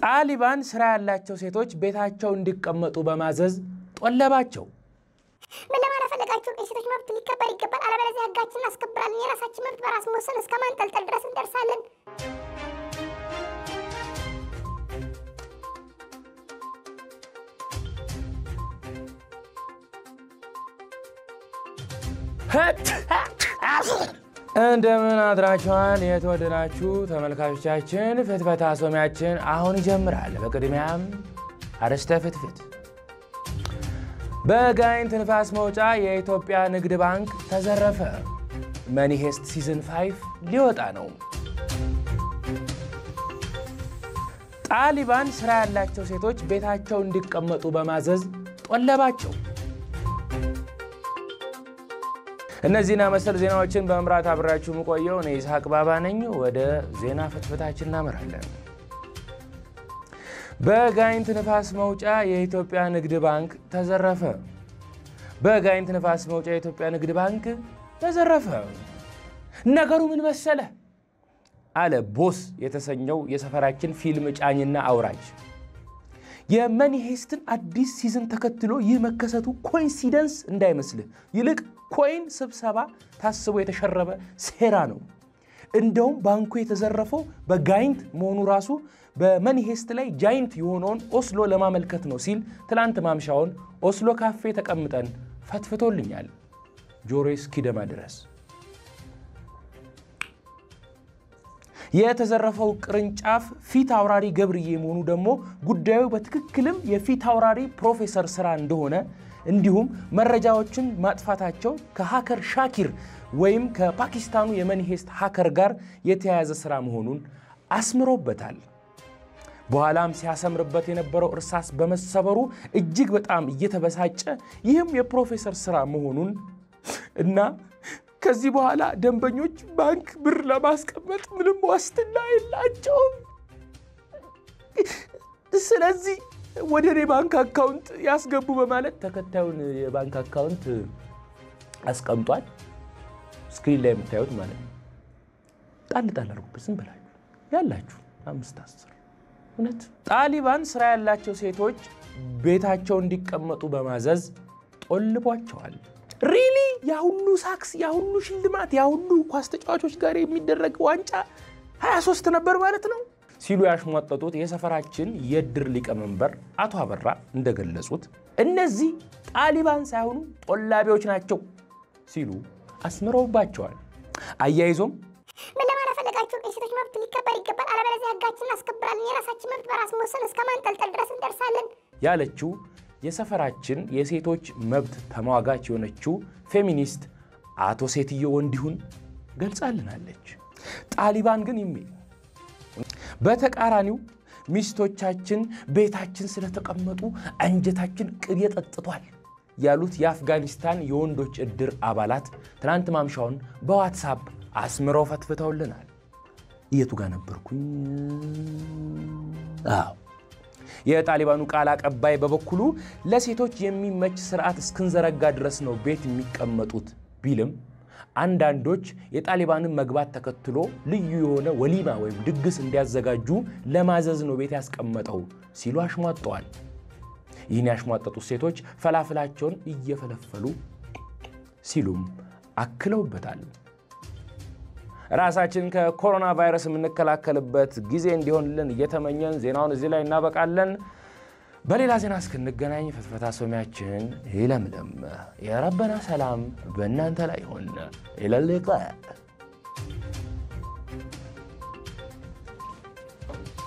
ጣሊባን ስራ ያላቸው ሴቶች ቤታቸው እንዲቀመጡ በማዘዝ ጦለባቸው። ምን ለማለት ፈለጋችሁ? የሴቶች መብት ሊከበር ይገባል፣ አለበለዚያ ህጋችን እናስከብራለን። የራሳችን መብት በራስ መወሰን እስከ ማንጠልጠል ድረስ እንደርሳለን። እንደምን አድራችኋል የተወደዳችሁ ተመልካቾቻችን። ፍትፈታ ሶሚያችን አሁን ይጀምራል። በቅድሚያም አርዕስተ ፍትፍት። በጋይንት ንፋስ መውጫ የኢትዮጵያ ንግድ ባንክ ተዘረፈ። መኒሄስት ሲዝን 5 ሊወጣ ነው። ጣሊባን ስራ ያላቸው ሴቶች ቤታቸው እንዲቀመጡ በማዘዝ ጦለባቸው። እነዚህና መሰል ዜናዎችን በመምራት አብራችሁ የምቆየው እኔ ይስሐቅ ባባ ነኝ። ወደ ዜና ፍትፍታችን እናመራለን። በጋይንት ንፋስ መውጫ የኢትዮጵያ ንግድ ባንክ ተዘረፈ። በጋይንት ንፋስ መውጫ የኢትዮጵያ ንግድ ባንክ ተዘረፈ። ነገሩ ምን መሰለ አለ ቦስ የተሰኘው የሰፈራችን ፊልም ጫኝና አውራጅ። የመኒሄስትን አዲስ ሲዝን ተከትሎ ይህ መከሰቱ ኮኢንሲደንስ እንዳይመስልህ፣ ይልቅ ኮይን ስብሰባ ታስቦ የተሸረበ ሴራ ነው። እንደውም ባንኩ የተዘረፈው በጋይንት መሆኑ ራሱ በመኒሄስት ላይ ጃይንት የሆነውን ኦስሎ ለማመልከት ነው ሲል ትላንት ማምሻውን ኦስሎ ካፌ ተቀምጠን ፈትፍቶልኛል ጆሮ እስኪደማ ድረስ። የተዘረፈው ቅርንጫፍ ፊት አውራሪ ገብርዬ መሆኑ ደግሞ ጉዳዩ በትክክልም የፊት አውራሪ ፕሮፌሰር ስራ እንደሆነ እንዲሁም መረጃዎችን ማጥፋታቸው ከሃከር ሻኪር ወይም ከፓኪስታኑ የመኒሄስት ሃከር ጋር የተያያዘ ስራ መሆኑን አስምሮበታል። በኋላም ሲያሰምርበት የነበረው እርሳስ በመሰበሩ እጅግ በጣም እየተበሳጨ ይህም የፕሮፌሰር ስራ መሆኑን እና ከዚህ በኋላ ደንበኞች ባንክ ብር ለማስቀመጥ ምንም ዋስትና የላቸውም። ስለዚህ ወደ እኔ ባንክ አካውንት ያስገቡ በማለት ተከታዩን የባንክ አካውንት አስቀምጧል። ስክሪን ላይ የምታዩት ማለት ነው። ጣል ጣል አድርጉበት ዝም ብላችሁ ያላችሁ አምስት አስር እውነት ጣሊባን ስራ ያላቸው ሴቶች ቤታቸው እንዲቀመጡ በማዘዝ ጦልቧቸዋል። ሪሊ ያሁሉ ሳክስ ያሁሉ ሽልማት ያሁሉ ኳስ ተጫዋቾች ጋር የሚደረግ ዋንጫ 23 ነበር ማለት ነው ሲሉ ያሽሟጠጡት የሰፈራችን የእድር ሊቀመንበር አቶ አበራ እንደገለጹት እነዚህ ጣሊባን ሳይሆኑ ጦላቢዎች ናቸው ሲሉ አስምረውባቸዋል። አያይዞም ምን ለማለት ፈለጋችሁ? የሴቶች መብት ሊከበር ይገባል፣ አለበለዚያ ህጋችን እናስከብራለን። የራሳችን መብት በራስ መወሰን እስከ ማንጠልጠል ድረስ እንደርሳለን። ያለችው የሰፈራችን የሴቶች መብት ተሟጋች የሆነችው ፌሚኒስት አቶ ሴትዮ ወንዲሁን ገልጻልናለች። ጣሊባን ግን የሚል በተቃራኒው ሚስቶቻችን ቤታችን ስለተቀመጡ አንጀታችን ቅቤ ጠጥቷል ያሉት የአፍጋኒስታን የወንዶች ዕድር አባላት ትናንት ማምሻውን በዋትሳፕ አስምረው ፈትፍተውልናል። የቱ ጋር ነበርኩኝ? አዎ የጣሊባኑ ቃል አቀባይ በበኩሉ ለሴቶች የሚመች ስርዓት እስክንዘረጋ ድረስ ነው ቤት የሚቀመጡት ቢልም አንዳንዶች የጣሊባንን መግባት ተከትሎ ልዩ የሆነ ወሊማ ወይም ድግስ እንዲያዘጋጁ ለማዘዝ ነው ቤት ያስቀመጠው ሲሉ አሽሟጠዋል። ይህን ያሽሟጠጡት ሴቶች ፈላፍላቸውን እየፈለፈሉ ሲሉም አክለውበታል። ራሳችን ከኮሮና ቫይረስ የምንከላከልበት ጊዜ እንዲሆንልን እየተመኘን ዜናውን እዚህ ላይ እናበቃለን። በሌላ ዜና እስክንገናኝ ፍትፈታ ሶሚያችን ይለምልም። የረበና ሰላም በእናንተ ላይ ይሆን። ኢለሊቀ